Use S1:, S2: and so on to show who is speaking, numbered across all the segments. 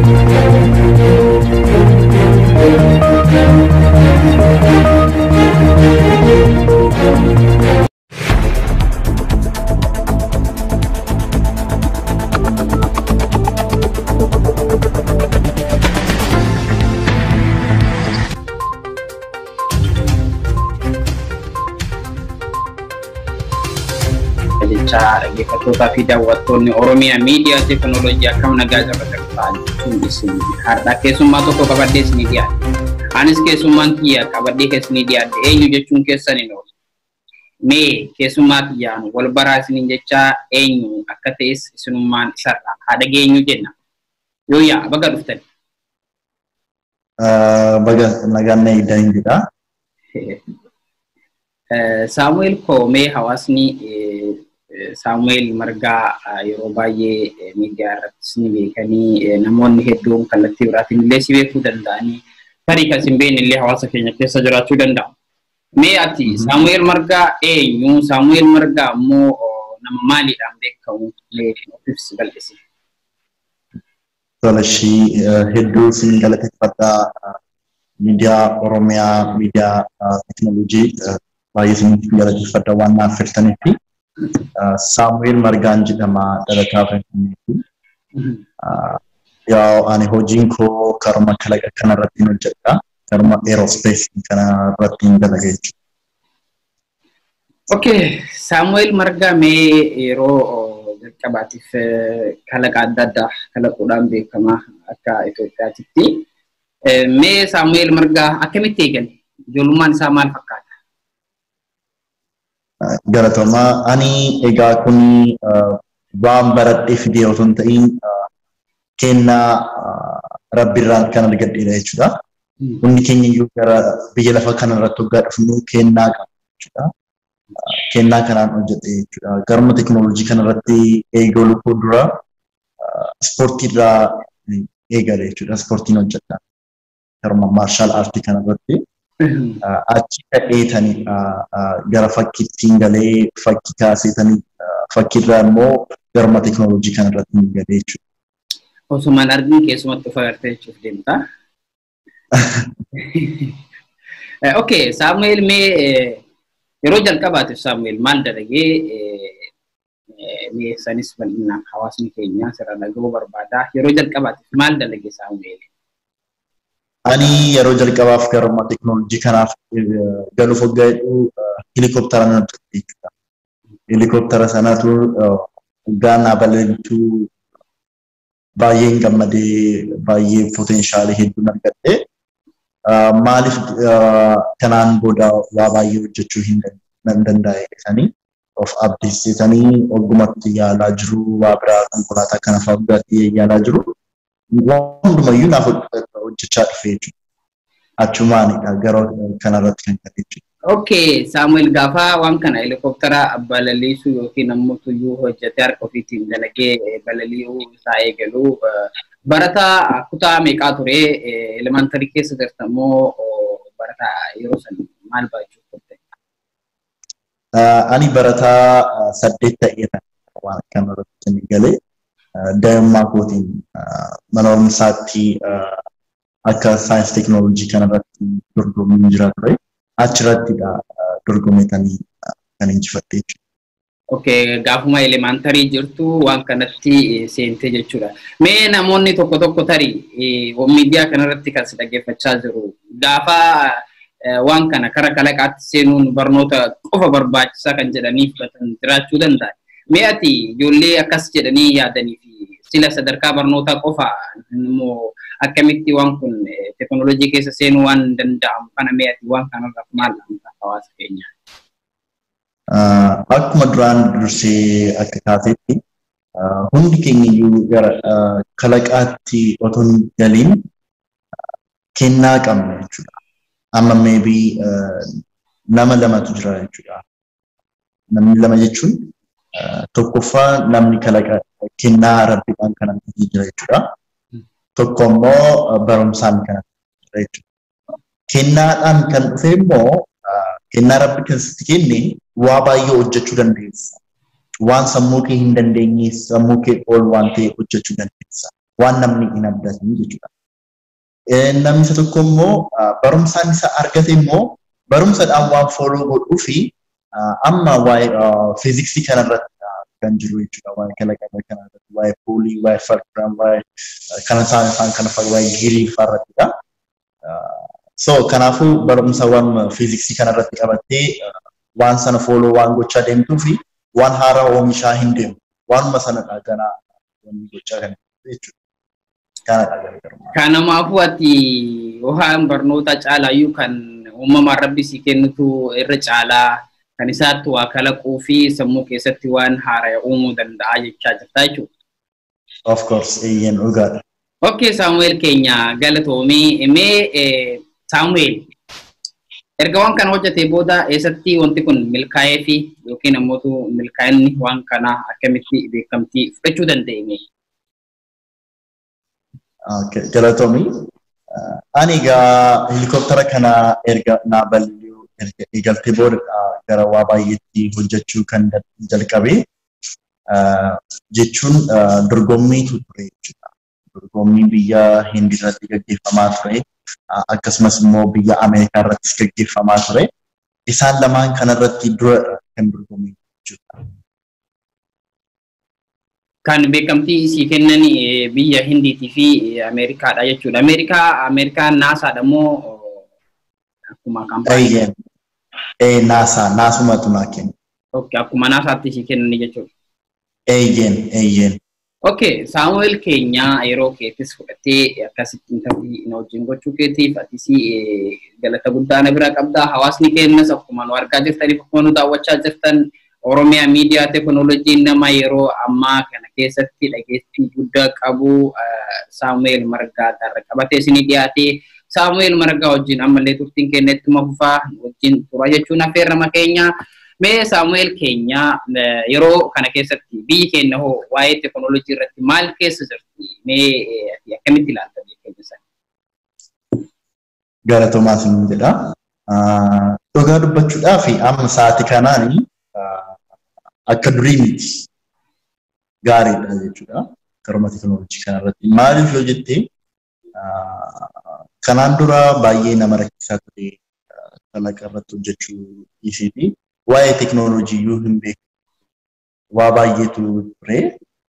S1: jechaa dhaggeeffattootaa fi daawwattoonni Oromiyaa miidiyaa teekinooloojii akkam nagaa jabatan ta'an jechuun isin har'a keessummaa tokko qabadhee isinii dhiyaate. Anis keessummaan kiyya qabadhee keessanii dhiyaate eenyu jechuun keessan hin oolu. Mee keessummaa kiyyaan wal baraa isiniin jechaa eenyu akka ta'es isinummaan isarraa haa dhageenyu jenna. Yoo yaa baga dhuftan.
S2: Baga nagaan na eegdan jedha.
S1: Saamu'eel Koomee hawaasni Saamu'eel Margaa yeroo baay'ee miidiyaa irrattis ni beekanii namoonni hedduun kallattii biraatiin illee si beekuu danda'anii tarii kan isin beekne illee hawaasa keenya keessa jiraachuu danda'u. Mee ati Saamu'eel Margaa eenyu? Saamu'eel Margaa immoo nama maaliidhaan beekamu? Mee ibsi bal'isi.
S2: Tola ishii hedduu sin galateeffadha. Miidiyaa Oromiyaa, miidiyaa teekinooloojii baay'ee sin galateeffadha waan naaf filtaniifi. Saamu'eel Margaan jedhama dhalataa Finfinneeti. Yaa ani hojiin koo karuma kalaqa kanarratti hojjedha. Karuma aerospace kanarratti dalaga jechuudha.
S1: Okay, Saamu'eel Margaa mee yeroo jalqabaatiif kalaqa adda addaa kalaquudhaan beekama akka Itoophiyaatitti. Mee Saamu'eel Margaa akkamitti eegale? Ijoollummaan isaa maal fakkaata?
S2: Galatoomaa ani egaa kun waan baradhee fidee otoo hin ta'in kennaa rabbiirraan kan argadheedha jechuudha. Hundi keenya iyyuu gara biyya lafa kanarratti waggaa dhufnu kennaa qaba jechuudha. Kennaa kanaan hojjete jechuudha. Garuma teekinooloojii kanarratti eegaluu koo dura ispoortiirraa eegale jechuudha. Ispoortiin hojjedha. Garuma maarshaal aartii kanarratti. achi kadheetanii gara fakkiittiin galee fakkii kaaseetanii fakkiirraa immoo garuma teekinooloojii kanarratti hin galee jechuudha.
S1: Osumaan argin keessumatti of agartee jechuuf deemta. Okay, Saamu'eel mee yeroo jalqabaatiif Saamu'eel maal dalagee mee sanis bal'inaan hawaasni keenya sirra dhaga'uu barbaada. Yeroo jalqabaatiif maal dalagee Saamu'eel?
S2: Ani yeroo jalqabaaf garuma teekinooloojii kanaaf galuuf waggaa hedduu helikooптara nan hojjette jechuudha. Helikooптara sanatu waggaa naa balalichuu baay'een gammadee baay'ee poteenshaalii hedduun argadhe. Maaliif kanaan booda waa baay'ee hojjechuu hin danda'e jedhanii of abdeessitanii oggumatti yaalaa jiru waa biraa konkolaataa kana fa'aa yaalaa jiru. hundumayyuu naaf hojjechaa dhufe jechuudha. Achumaanidha gara kanarratti kan ta'e jechuudha.
S1: Okay, Saamu'eel gaafa waan kana helikooптara balaliisuu yookiin ammoo tuyyuu hojjetee harka ofiitiin dalagee balali'uu isaa eegalu barataa kutaa meeqaa ture elementarii keessa jirta immoo barataa yeroo san maal barachuu turte?
S2: Ani barataa saddeet ta'eera waan kanarratti galee. daa'immaa kootiin mana barumsaatti akka saayinsii teekinooloojii kanarratti dorgomuun jira ture. Achirrattidha dorgomeetanii kan injifadhe jechuudha.
S1: Okay, gaafuma elementarii jirtu waan kanatti seentee jechuudha. Mee namoonni tokko tokko tarii miidiyaa kanarratti kan si dhaggeeffachaa jiru gaafa waan kana kara kalaqaatti seenuun barnoota qofa barbaachisaa kan jedhanii fudhatan jiraachuu danda'a. Mee ati ijoollee akkas jedhanii yaadanii fi sila sadarkaa barnootaa qofa immoo akkamitti waan kun teekinooloojii keessa seenuu waan danda'amu kana mee ati waan kanarraaf maal dhamta hawaasa keenya?
S2: Akkuma duraan dursee akka kaasetti hundi keenya iyyuu gara kalaqaatti otoo hin galiin kennaa qabna jechuudha. Amma meebii nama lamatu jira jechuudha. Namni lama jechuun tokkoffaa namni kalaqa kennaa rabbiidhaan kan argatee jira jechuudha. Tokko immoo barumsaan kan argatee jira jechuudha. Kennaadhaan kan dhufe immoo kennaa rabbi keessatti kenne waa baay'ee hojjechuu dandeessa. Waan sammuu kee hin dandeenye sammuu kee ol waan ta'e hojjechuu dandeessa. waan namni hin abdatin jechuudha. Namni isa tokko immoo barumsaan isa argate immoo barumsadhaan waan fooloo godhuu fi amma waa'ee fiiziksii kanarratti kan jiru jechuudha. Waa'ee kalaqama kanarratti, waa'ee puulii, waa'ee falkiraam, waa'ee kana isaan isaan kana fa'a waa'ee girii fa'arrattidha. So kanaafuu barumsa waan fiiziksii kanarratti qabattee waan sana fooloo waan gochaa deemtuu fi waan haaraa oomishaa hin deemu. Waanuma sanadha ganaa wanni gochaa kan jechuudha. Kanadha garaagarummaa.
S1: Kanamaafuu ati waan barnoota caalaayyuu kan uumamaan rabbi si kennutu irra caalaa kan isaatti waa kalaquu fi sammuu keessatti waan haaraa uumuu danda'a jechaa jirta jechuudha.
S2: Of course, eeyyeen dhugaadha.
S1: Okay, Saamu'eel keenya galatoomii mee Saamu'eel erga waan kana hojjetee booda eessatti wanti kun milkaa'ee fi yookiin ammoo milkaa'inni waan kana akkamitti beekamtii fudhachuu dandeenye?
S2: Galatoomii. Ani egaa helikooftara kana erga naa balali'uu erga eegaltee booda gara waa baay'eetti hojjechuu kan jalqabe jechuun dorgommiitu ture jechuudha. Dorgommii biyya Hindi irratti gaggeeffamaa ture. Akkasumas immoo biyya Ameerikaa irrattis gaggeeffamaa ture. Isaan lamaan kanarratti dura kan dorgommii jechuudha.
S1: kan beekamtii isii kennan biyya Hindiitii fi Ameerikaadha jechuudha. Ameerikaa Ameerikaan naasaadha moo akkuma kaampaanii?
S2: Ee naasaa naasumatu naa kenna.
S1: Okay, akkuma naasaatti isii kennan jechuudha.
S2: Eeyyeen eeyyeen.
S1: Okay, Saamu'eel keenya yeroo keettis fudhattee akkasitti intarvii na wajjin gochuu keetiif atis galata guddaa na bira qabdaa. Hawaasni keenyas akkuma nu argaa jirtaniif akkuma nu daawwachaa jirtan Oromiyaa miidiyaa teekinooloojiin nama yeroo ammaa kana keessatti dhageettii guddaa qabu Saamu'eel Margaa irra qabatee isinii dhiyaatee Saamu'eel Margaa wajjin ammallee turtiin keenya ittuma fufaa wajjin tura jechuun affeerrama keenya. Mee Saamu'eel keenya yeroo kana keessatti biyyi keenya hoo waa'ee teekinooloojii irratti maal keessa jirti? Mee akkamitti ilaalta biyya keenya sana?
S2: Galatoomaa sin jedha. Dhugaa dubbachuudhaaf amma sa'aatii kanaanii akka durii miti gaariidha jechuudha. Karuma teekinooloojii kanarratti. Maaliif yoo jettee kanaan dura baay'ee nama rakkisaa ture kalaqa irratti hojjechuu dhiisiiti. Waa'ee teekinooloojii yoo hin beeku waa baay'eetu ture.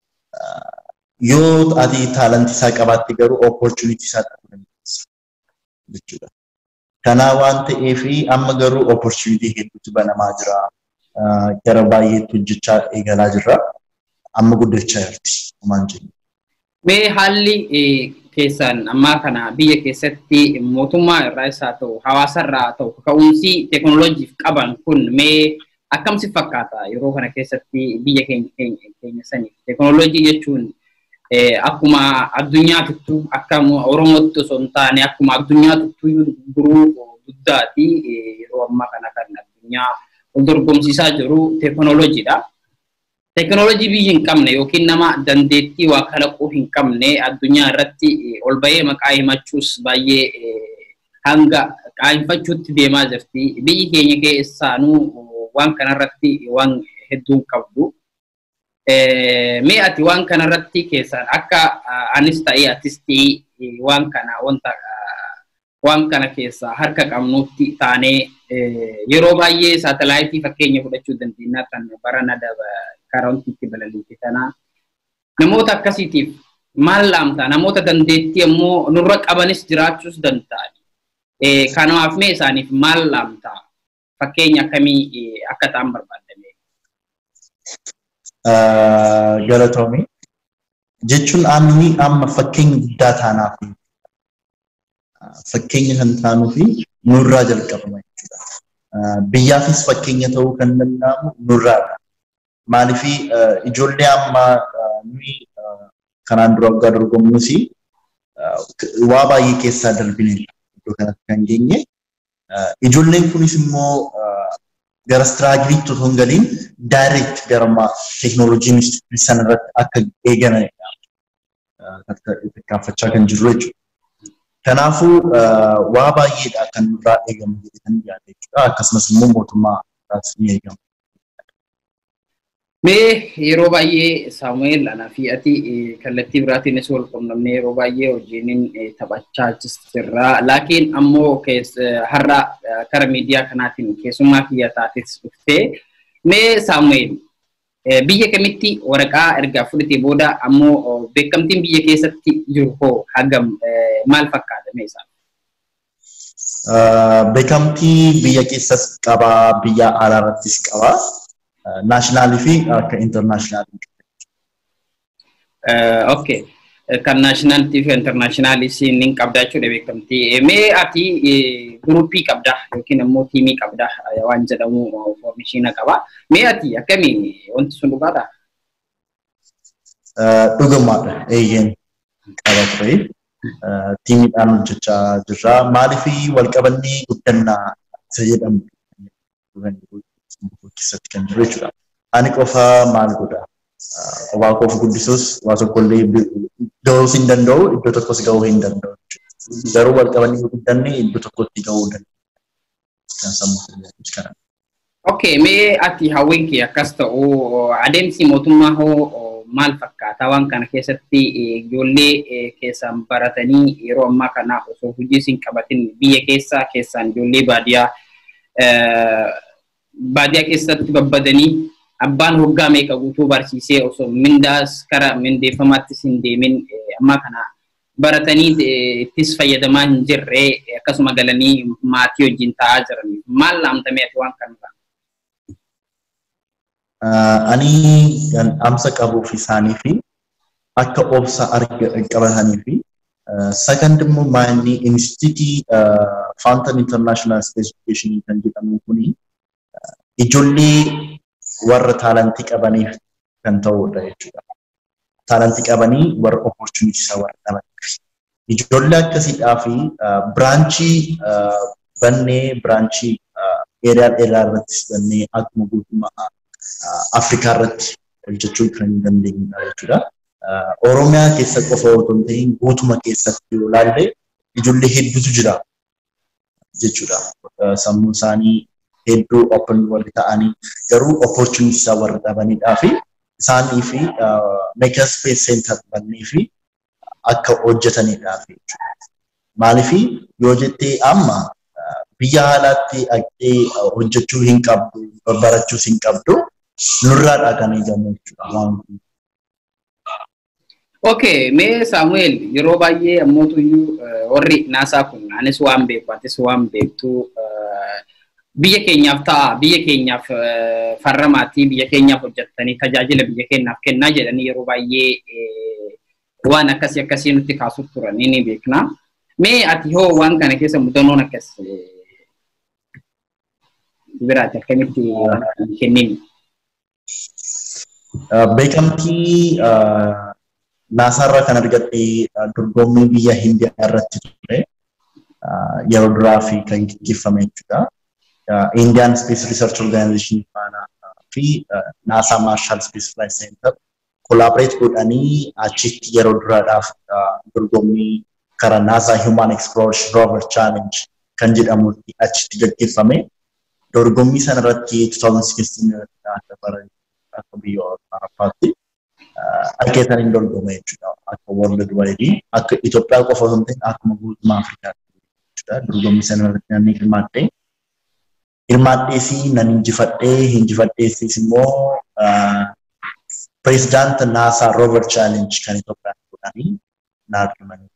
S2: Yoo ati taalantii isaa qabaatte garuu opportunity isaa dhabuu dandeessa jechuudha. Kanaa waan ta'eef amma garuu opportunity hedduutu banamaa jira. gara baay'eetti hojjechaa eegalaa jirra. Amma guddachaa jirti. Homaan jennu.
S1: Mee haalli keessan ammaa kana biyya keessatti mootummaa irraas haa ta'u hawaasa irraa haa ta'u ka'umsi teekinooloojiif qaban kun mee akkam si fakkaata yeroo kana keessatti biyya keenya saniif teekinooloojii jechuun akkuma addunyaa tuttuu akka oromootti osoo hin taane akkuma addunyaa tuttuu guruu guddaati yeroo ammaa kana kan addunyaa wal dorgomsiisaa jiru teekinooloojiidha. Teekinooloojii biyyi hin qabne yookiin nama dandeettii waa kalaquu hin qabne addunyaa irratti ol bahee maqaa himachuus baay'ee hanga qaanfachuutti deemaa jirti. Biyyi keenya keessaanuu waan kanarratti waan hedduun qabdu. Mee ati waan kanarratti keessaan akka anis ta'ee atis ta'ee waan kana wanta waan kana keessaa harka qabnutti taanee yeroo baay'ee saatalaayitii fakkeenya fudhachuu dandeenya kan barana karoontiitti balaliite tanaa namoota akkasiitiif maal laamta namoota dandeettii ammoo nurra qabanis jiraachuus danda'an kanaaf mee isaaniif maal laamta fakkeenya akkamii akka ta'an barbaadame.
S2: Galatoomi jechuun aanni amma fakkeenya guddaa taanaaf fakkeenya kan taanuu fi nurraa jalqabama jechuudha. Biyyaafis fakkeenya ta'uu kan danda'amu nurraadha. Maaliif ijoollee amma nuyi kanaan dura waggaa dorgomnus waa baay'ee keessaa darbine iddoo kanatti kan geenye. Ijoolleen kunis immoo gara istiraagiriitti otoo hin galiin daayireekt gara teekinooloojiin sanarratti akka eeganidha. Tarkaanfachaa kan jirru jechuudha. Kanaafuu waa baay'eedha kan nurraa eegamu jedhee kan yaada jechuudha. Akkasumas immoo mootummaa irraas ni eegama.
S1: Mee yeroo baay'ee Saamu'eel anaa fi ati kallattii biraatiinis wal qunnamnee yeroo baay'ee hojiin taphachaa jirra. Laakiin ammoo har'a kara miidiyaa kanaatiin keessummaa kiyya taates dhuftee mee Saamu'eel biyya kamitti waraqaa ergaa fudhatee booda ammoo beekamtiin biyya keessatti jiru hoo hagam maal fakkaata mee isaa?
S2: Beekamtii biyya keessas qabaa, biyya alaa irrattis qabaa. naashinaali fi akka intarnaashinaali.
S1: Okay. Kan naashinaalitii fi intarnaashinaali ni qabda jechuudha beekamtii. Mee ati guruppii qabda yookiin immoo tiimii qabda waan jedhamu oomishiina qaba. Mee ati akkamiin wanti sun dhugaadha?
S2: Dhugumaadha eeyyeen qaba ture. Tiimiidhaan hojjechaa jirra. Maaliif walqabannee guddannaa isa jedhamu keessatti kan jiru jechuudha. Ani qofa maal godha? Qofaa koof guddisuus waa tokkollee gahuu hin danda'u, iddoo tokkos gahuu hin danda'u. Garuu wal qabanii guddanne iddoo tokkotti gahuu danda'u. Kan sammuu kana.
S1: Okay, mee ati hawwiin kee akkas ta'u adeemsi mootummaa hoo maal fakkaata waan kana keessatti ijoollee keessaan baratanii yeroo ammaa kana osoo hojii hin qabatin biyya keessaa keessaan ijoollee baadiyyaa baadiyyaa keessatti babbadanii abbaan hoggaa meeqa guutuu barsiisee osoo mindaas kara mindeeffamaattis hin deemin amma kana baratanii ittis fayyadamaa hin jirre akkasuma galanii maatii wajjin taa'aa jiran maal laamtamee waan kanarraa?
S2: Ani amsa qabuuf isaanii fi akka obsa qabatanii fi second immoo maanni instituutii Fountain International Space Education kan jedhamu kuni ijoollee warra taalantii qabaniif kan ta'udha jechuudha. Taalantii qabanii warra opportunities warra qabaniif. Ijoollee akkasiidhaa fi biraanchii bannee biraanchii eeriyaa dheeraa irrattis bannee akkuma guutummaa Afrikaa irratti hojjechuu kan dandeenyudha jechuudha. Oromiyaa keessa qofa otoo hin ta'in guutuma keessatti yoo ilaalle ijoollee hedduutu jira jechuudha. Sammuu isaanii hedduu open warri ta'anii garuu opportunity isaa warra dhabanidhaa fi isaanii fi maker space center bannee fi akka hojjetanidhaa fi maaliif yoo jettee amma biyya haalaatti dhaqxee hojjechuu hin qabdu barachuus hin qabdu nurraadhaa kan eegamu jechuudha waan kun.
S1: Okay, mee Saamu'eel yeroo baay'ee ammootuyyuu warri naasaa kun anis waan beeku atis waan beektu biyya keenyaaf ta'a biyya keenyaaf farra maatii biyya keenyaaf hojjettanii tajaajila biyya keenyaaf kennaa jedhanii yeroo baay'ee waan akkasii akkasii nutti kaasuuf turan ni beekna. Mee ati hoo waan kana keessa mudannoon akkas biraati akkamitti kennini?
S2: Beekamtii naasaarraa kan argadhe dorgommii biyya Hindiyaa irratti ture yeroo duraa fi kan gaggeeffame jechuudha. Indian Space Research Organization faana fi NASA Marshall Space Flight Center collaborate godhanii achitti yeroo duraadhaaf dorgommii karaa NASA Human Exploration Rover Challenge kan jedhamutti achitti gaggeeffame. Dorgommii sana irratti 2016 akka bara akka biyya Awurooppaatti argeetan hin dorgome jechuudha. Akka World Wide akka Itoophiyaa qofa osoo hin ta'in akkuma guutummaa Afrikaatti jechuudha. Dorgommii sana irratti namni hirmaatte. hirmaadheesii nan injifadhee injifadheesiis immoo pireezidaanta naasaa roover chaalenji kan Itoophiyaan godhanii naa argamanii.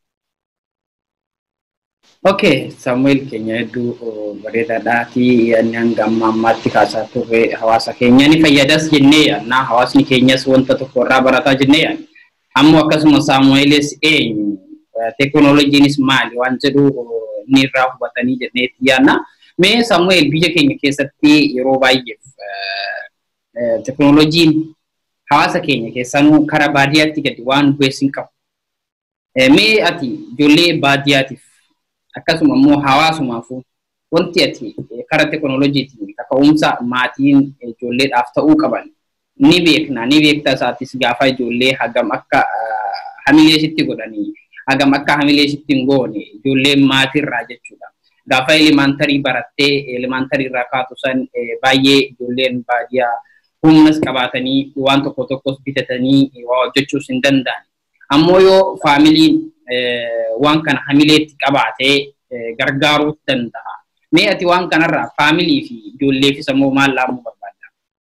S1: Okay, Saamu'eel keenya hedduu bareedaadhaati. Inni hanga amma ammaatti kaasaa turre hawaasa keenya ni fayyadas jennee yaadna. Hawaasni keenyas wanta tokko irraa barataa jennee yaadna. Ammoo akkasuma Saamu'eelis eenyu teekinooloojiinis maali waan jedhu inni irraa hubatanii jenneetti yaadna. Mee Saamu'eel biyya keenya keessatti yeroo baay'eef teekinooloojiin hawaasa keenya keessanuu karaa baadiyyaatti gadi waan bu'ees hin qabu. Mee ati ijoollee baadiyyaatiif akkasuma immoo hawaasumaafuu wanti ati karaa teekinooloojiitiin kaka'umsa maatiin ijoolleedhaaf ta'uu qaban ni beekna ni beekta isaatis gaafa ijoollee hagam akka hamileesitti godhanii hagam akka hamileesitti hin goone ijoolleen maatiirraa jechuudha. Gaafa elemantarii barattee elemantarii irraa kaatu san baay'ee ijoolleen baadiyyaa humnas qabaatanii waan tokko tokkos bitatanii waa hojjechuus hin danda'an. Ammoo yoo faamiliin waan kana hamileetti qabaatee gargaaruu danda'a. Mee ati waan kanarraa faamilii fi ijoolleefis ammoo maal laamuu barbaadda?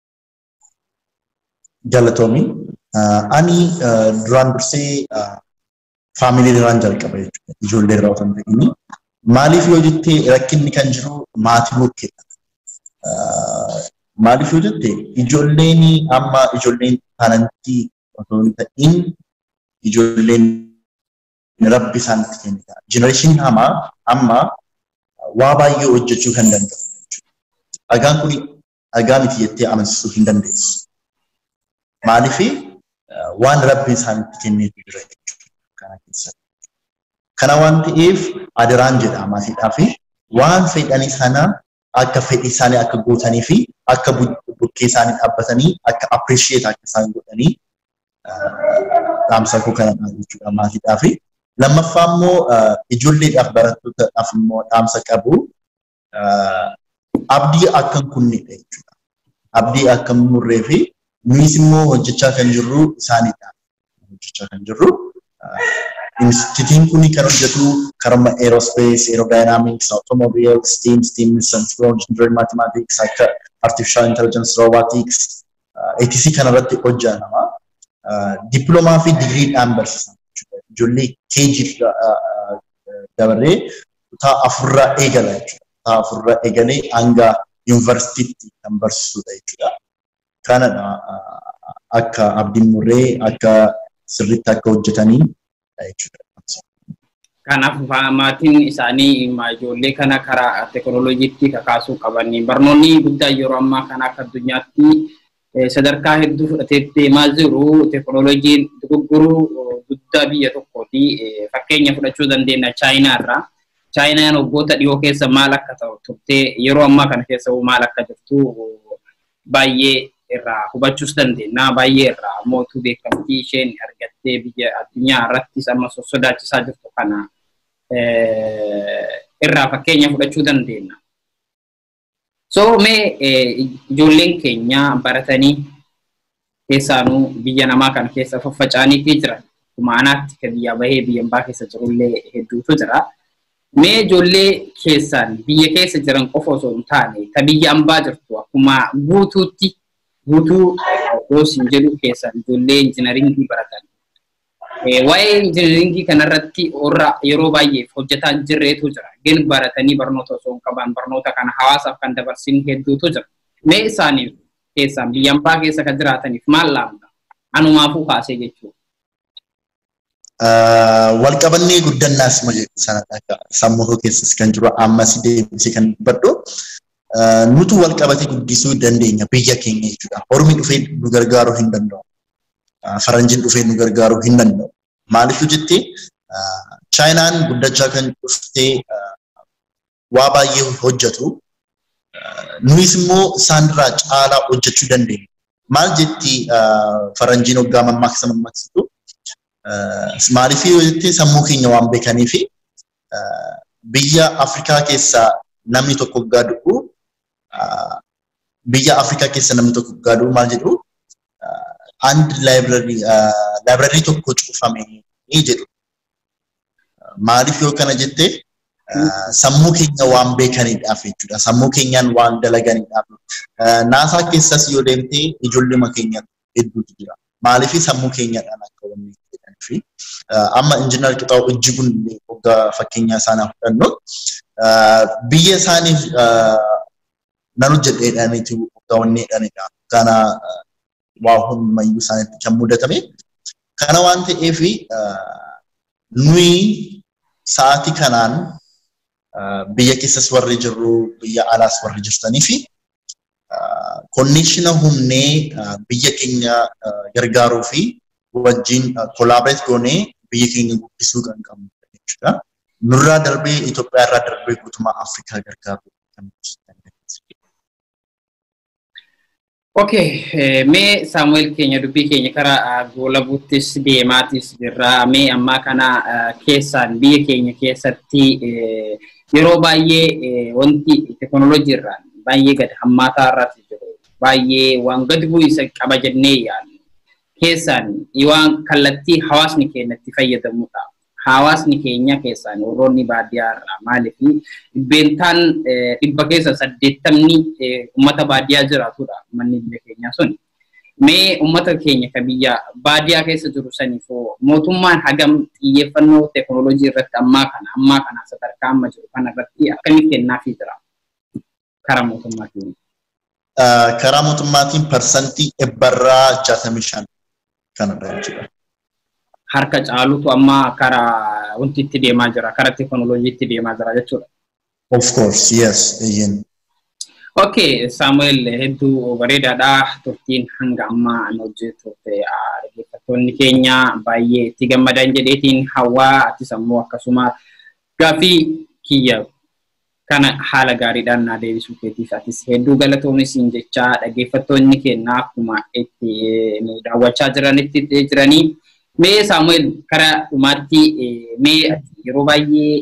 S2: Galatoomi. Ani duraan dursee faamilii irraan jalqaba jechuudha. Ijoollee irraa osoo hin ta'in. Maaliif yoo jettee rakkinni kan jiru maatii bukkeedha. Maaliif yoo jette ijoolleen amma ijoolleen taanantii osoo hin ta'in ijoolleen rabbi isaanitti kennita. Jenereeshiniin hamaa amma waa baay'ee hojjechuu kan danda'u jechuudha. Dhagaan kun dhagaa miti jettee amansiisuu hin dandeessu. Maaliif waan rabbi isaanitti kenneetu jira jechuudha kana keessatti. Kana waan ta'eef adaraan jedha maatiidhaa fi waan fedhanii sana akka fedhii isaanii akka guutanii fi akka bukkee isaanii dhaabbatanii akka appreciate akka isaan godhanii dhaamsa koo kana jechuudha maatiidhaa fi lammaffaa immoo ijoolleedhaaf barattootaadhaaf immoo dhaamsa qabu abdii akka hin kunnedha jechuudha. Abdii akka hin murree fi nuyis immoo hojjechaa kan jirru isaaniidha. Hojjechaa kan jirru Institutiin kun kan hojjetu karama aerospace, aerodynamics, automobile, steam, steam missions, engineering mathematics, akka artificial intelligence, robotics, etc. kanarratti hojjetama. Dippiloomaa fi digiriidhaan barsiisan. Ijoollee keejii dabaree kutaa afurraa eegala jechuudha. Kutaa afurraa eegalee hanga yuunivarsiitiitti kan barsiisudha jechuudha. Kanadha akka abdiin murree akka sirriitti akka hojjetanii jechuudha.
S1: Kanaaf maatiin isaanii ijoollee kana karaa teekinooloojiitti kakaasuu qaban barnoonni guddaan yeroo ammaa kana akka addunyaatti sadarkaa hedduu fudhatee deemaa jiru teekinooloojiin dogoggoruu guddaa biyya tokkooti. Fakkeenya fudhachuu dandeenya Chaayinaa irraa. Chaayinaan waggoota dhiyoo keessa maal akka ta'u turtee yeroo ammaa kana keessa maal akka jirtu baay'ee irraa hubachuus dandeenya. Baay'ee irraa mootuu beekamtii isheen argattee biyya addunyaa irrattis amma sodaachisaa jirtu kana irraa fakkeenya fudhachuu dandeenya. So mee ijoolleen keenya baratanii keessaanuu biyya namaa kana keessa faffaca'aniitii jiran kumaanaatti kan biyya bahee biyya ambaa keessa jirullee hedduutu jira. Mee ijoollee keessaan biyya keessa jiran qofa osoo hin taane ta biyya ambaa jirtu akkuma guutuutti guutuu yoosiin jedhu keessan ijoollee injinaringii baratan. Waa'ee injinaringii kanarratti warra yeroo baay'eef hojjetaa jirreetu jira. Gen baratanii barnoota osoo hin qaban barnoota kana hawaasaaf kan dabarsin hedduutu jira. Mee isaaniif keessaan biyya ambaa keessa kan jiraataniif maal laamta? Anumaafuu kaasee jechuudha.
S2: Walqabannee guddannaas sanadha. Sammuu keessas kan jiru ammas deebisee kan dubbadhu. nutu wal qabatee guddisuu dandeenya biyya keenya jechuudha. Ormi dhufee nu gargaaruu hin danda'u. Faranjiin dhufee nu gargaaruu hin danda'u. Maaliif jettee Chaayinaan guddachaa kan dhuftee waa baay'ee hojjetu. Nuyis immoo isaanirraa caalaa hojjechuu dandeenya. Maal jetti faranjiin hoggaa mammaaksa mammaaksitu? Maaliif yoo jettee sammuu keenya waan beekanii fi biyya Afrikaa keessaa namni tokko hoggaa du'u biyya Afrikaa keessa namni tokko hoggaa du'u maal jedhu and laabrarii tokko cufame ni jedhu. Maaliif yoo kana jettee sammuu keenya waan beekaniidhaaf jechuudha. Sammuu keenyaan waan dalaganiidhaaf. Naasaa keessas yoo deemtee ijoollee keenya hedduutu jira. Maaliif sammuu keenyadhaan akka wanni jedhanii fi amma injiinar Qixaa'u Ijjiguun hoggaa fakkeenyaa isaanii fudhannu biyya isaaniif nan hojjedheedhaaniitu hoggaa wanni jedhanidha. Kana waa hundumayyuu isaaniitti kan mudatame. Kana waan ta'eef nuyi sa'aatii kanaan biyya keessas warri jirru biyya alaas warri jirtanii fi konneeshina humnee biyya keenya gargaaruu fi wajjin kolaabireet goonee biyya keenya guddisuu kan qabnu jechuudha. Nurraa darbee Itoophiyaa irraa darbee guutummaa Afrikaa gargaaruu kan
S1: Okay, mee Saamu'eel keenya dubbii keenya karaa goolabuuttis deemaatis jirra. Mee ammaa kana keessaan biyya keenya keessatti yeroo baay'ee wanti teekinooloojii irraan baay'ee gad hammaataa irratti jiru. baay'ee waan gadi bu'iinsa qaba jennee yaadnu. Keessaan waan kallattii hawaasni keenya itti fayyadamudha. Hawaasni keenya keessaan warroonni baadiyyaa irraa maaliif dhibbeentaan dhibba keessa saddeettamni uummata baadiyyaa jiraatudha manni biyya keenyaa suni. Mee uummata keenya ka biyya baadiyyaa keessa jiru saniifoo mootummaan hagam xiyyeeffannoo teekinooloojii irratti ammaa kana ammaa kana sadarkaa amma jiru kana irratti akkamitti kennaafii jira karaa mootummaatiin?
S2: Karaa mootummaatiin parsantii dhibbarraa jaatamii shan kanarra jechuudha.
S1: Harka caalutu amma karaa wanti itti deemaa jira karaa teekinooloojiitti deemaa jira jechuudha.
S2: Of course, yes, eeyyen.
S1: Okay, Samuel hedduu bareedaadha. Turtiin hanga ammaa an hojjetu dhaggeeffattoonni keenya baay'ee itti gammadan jedheetiin hawaa atis ammoo akkasuma gaaffii kiyya kana haala gaariidhaan naa deebisuu keetiif atis hedduu galatoomis jechaa dhaggeeffattoonni keenya akkuma itti nu daawwachaa jiranitti jiranii. Mee Samuel karaa dhumaatti mee yeroo baay'ee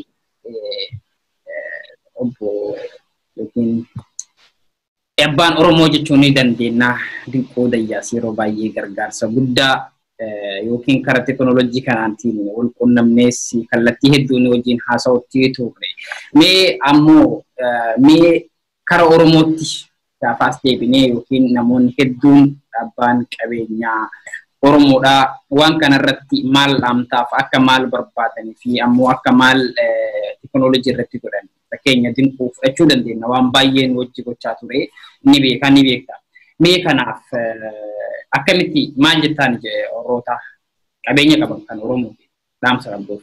S1: obbo yookiin Abbaan Oromoo jechuun ni dandeenya. Dinqoo Dayyaas yeroo baay'ee gargaarsa guddaa yookiin karaa teekinooloojii kanaatiin wal quunnamnees kallattii hedduun wajjin haasa'utti turre. Mee ammoo mee karaa Oromootti gaafaas deebinee yookiin namoonni hedduun abbaan qabeenyaa Oromoodhaa waan kanarratti maal dhaamtaaf akka maal barbaadanii fi ammoo akka maal teekinooloojii irratti godhan fakkeenya dinquu fudhachuu dandeenya waan baay'een wajji gochaa ture ni beeka ni beekta. Mee kanaaf akkamitti maal jettaan warroota qabeenya qaban kan Oromoo dhaamsa qabduuf?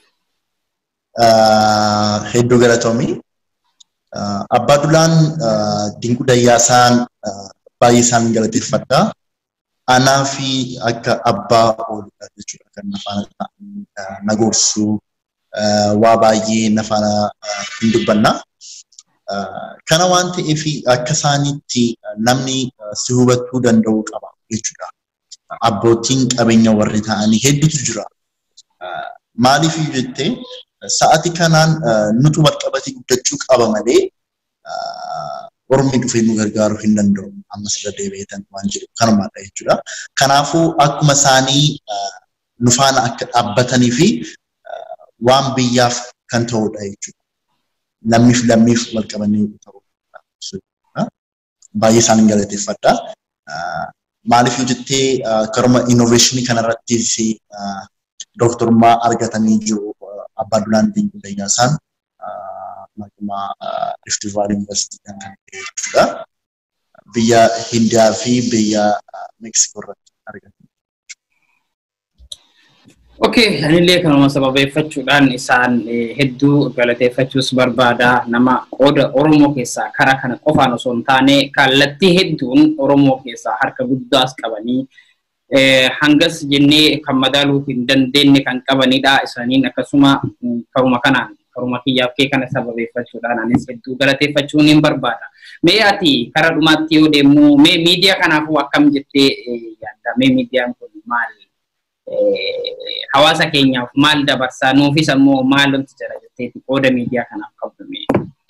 S2: Hedduu galatoomii. Abbaa Dulaan Dinquu Dayyaasaan baay'ee isaan galateeffadha. Anaa fi akka abbaa ooludha jechuudha kan nafaana na gorsuu waa baay'ee nafaana hin dubbanna. Kana waan ta'eef akka isaanitti namni si hubachuu danda'u qaba jechuudha. Abbootiin qabeenya warri ta'anii hedduutu jira. Maaliif jettee sa'ati kanaan nutu walqabatii guddachuu qaba malee Ormi dhufee nu gargaaruu hin danda'u. Ammas irra deebi'eetan waan jiru kanumaadha jechuudha. Kanaafuu akkuma isaanii nu faana akka dhaabbatanii fi waan biyyaaf kan ta'udha jechuudha. Lammiif lammiif wal qabanii ta'udha. Baay'ee isaan galateeffadha. Maaliif jettee karuma innoveeshinii kanarrattis dooktorummaa argatanii jiru abbaa dulaan Dinquu Dayyaasaan maquma Rift Valley University kan ta'e jechuudha. Biyya Hindiyaa fi biyya Meeksikoo irratti argatan.
S1: Okay, anillee kanuma sababeeffachuudhaan isaan hedduu galateeffachuus barbaada. Nama qooda Oromoo keessaa karaa kana qofaan osoo hin taane kallattii hedduun Oromoo keessaa harka guddaas qabanii hangas jennee kan madaaluu hin dandeenye kan qabanidha. Isaaniin akkasuma karuma kanaan karuma kiyyaaf kee kana sababeeffachuudhaan anis hedduu galateeffachuun hin barbaada. Mee ati karaa dhumaatti yoo deemnu mee miidiyaa kanaafuu akkam jettee yaadda? Mee miidiyaan kun maal hawaasa keenyaaf maal dabarsaa nuufis ammoo maal wanti jira jetteeti qooda miidiyaa kanaaf qabdu mee?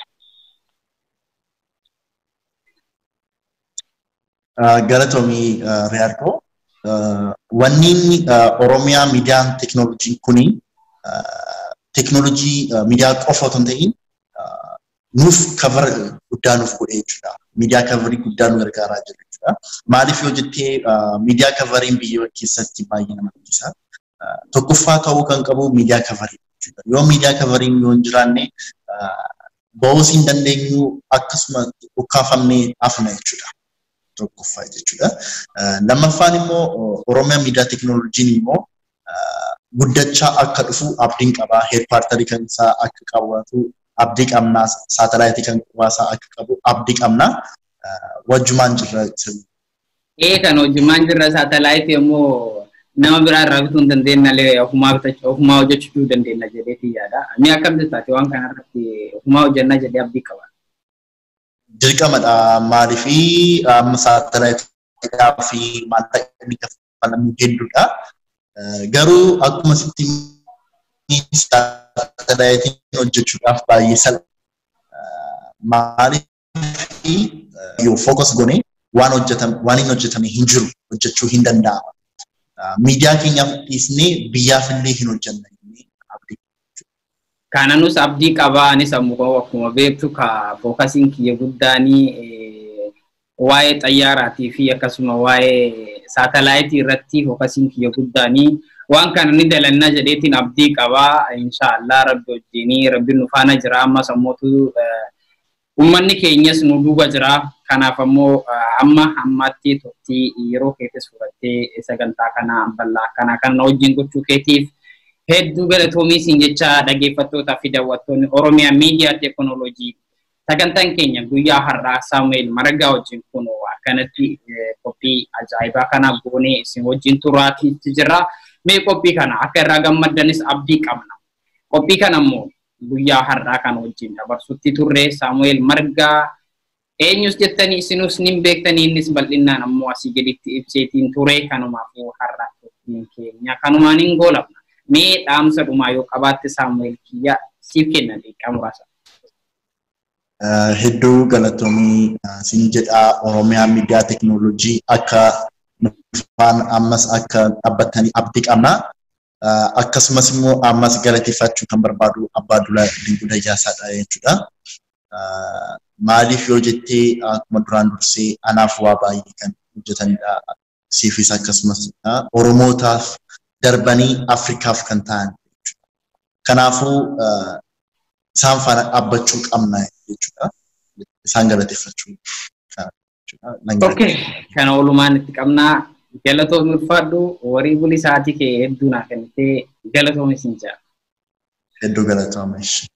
S2: Galatoomii Riyaarkoo. Wanni Oromiyaa miidiyaan teekinooloojii kuni teekinooloojii miidiyaa qofa otoo hin ta'in nuuf kavara guddaa nuuf godhee jechuudha. Miidiyaa kavarii guddaa nu gargaaraa jira jechuudha. Maaliif yoo jettee miidiyaa kavariin biyya keessatti baay'ee nama rakkisa. Tokkoffaa ta'uu kan qabu miidiyaa kavarii jechuudha. Yoo miidiyaa kavariin yoo hin jiraanne ba'uus hin dandeenyu akkasuma ukkaafamnee hafna jechuudha. Tokkoffaa jechuudha. Lammaffaan immoo Oromiyaa miidiyaa teekinooloojiin immoo guddachaa akka dhufu abdiin qabaa. Heedpaartarii kan isaa akka qabaatu abdii qabnaa. Saatalaayitii kan qubaasaa akka qabu abdii qabnaa. Wajjumaan jirra.
S1: Ee kan wajjumaan jirra saatalaayitii immoo nama biraa irraa bituu hin dandeenye ofumaa bitachuu ofumaa hojjechuu dandeenya jedhee yaada. Mee akkam jettaati waan kana irratti ofumaa hojjannaa jedhee abdii qaba.
S2: Dirqamadha maaliifi amma saatalaayitii fi maallaqni kaffalamu hedduudha. Garuu akkuma sitti saatalaayitiin hojjechuudhaaf baay'ee salpha. Maaliif yoo fookas goone waan hojjetame waan hin hojjetame hin jiru hojjechuu hin danda'ama. Miidiyaa keenyaaf dhiisnee biyyaaf illee hin hojjenna abdii.
S1: Kananus abdii qabaa anis ammoo akkuma beektu ka fookasiin kiyya guddaanii waa'ee xayyaaraatii fi akkasuma waa'ee saatalaayitii irratti fookasiin kiyya guddaanii waan kana ni dalannaa jedheetiin abdii qabaa inshaallah rabbi wajjinii rabbi nu faana jira ammas ammootu ummanni keenyas nu duuba jira kanaaf ammoo amma ammaatti turtii yeroo keetis fudhattee sagantaa kana bal'aa kana kan wajjin gochuu keetiif hedduu galatoomii siin jecha dhaggeeffattootaa fi daawwattoonni Oromiyaa miidiyaa teekinooloojii sagantaan keenya guyyaa har'aa Saamu'eel Maragaa wajjin kun akkanatti qophii ajaa'ibaa kana goonee isin wajjin turaatiitti jira. Mee qophii kana akka irraa gammaddanis abdii qabna. Qophii kana immoo guyyaa har'aa kana wajjin dabarsutti turre Saamu'eel Margaa eenyus jettanii isinus nin beektanii innis bal'inaan ammoo asii gaditti ibseetiin ture kanumaafuu har'a qophiin keenya kanumaan hin goolabna. Mee dhaamsa dhumaa yoo qabaatte Saamu'eel kiyya siif kenna deeqaa muraasa.
S2: Hedduu galatoomii siin jedhaa Oromiyaa miidiyaa teekinooloojii akka dhufaan ammas akka dhaabbatanii abdii qabna. Akkasumas immoo ammas galateeffachuu kan barbaadu Abbaa Dulaa Dinquu Dayyaasaadha jechuudha. Maaliif yoo jettee akkuma duraan dursee anaaf waa baay'ee kan hojjetanidha. Siifis akkasumas Oromootaaf darbanii Afrikaaf kan ta'an jechuudha. Kanaafuu isaan faana dhaabbachuu qabna jechuudha. Isaan galateeffachuu
S1: Okay, kana oolumaan itti qabnaa galatoomii ulfaadhu warii bulii sa'aatii kee hedduu naa kennitee galatoomi siin jira.
S2: Hedduu galatoomi.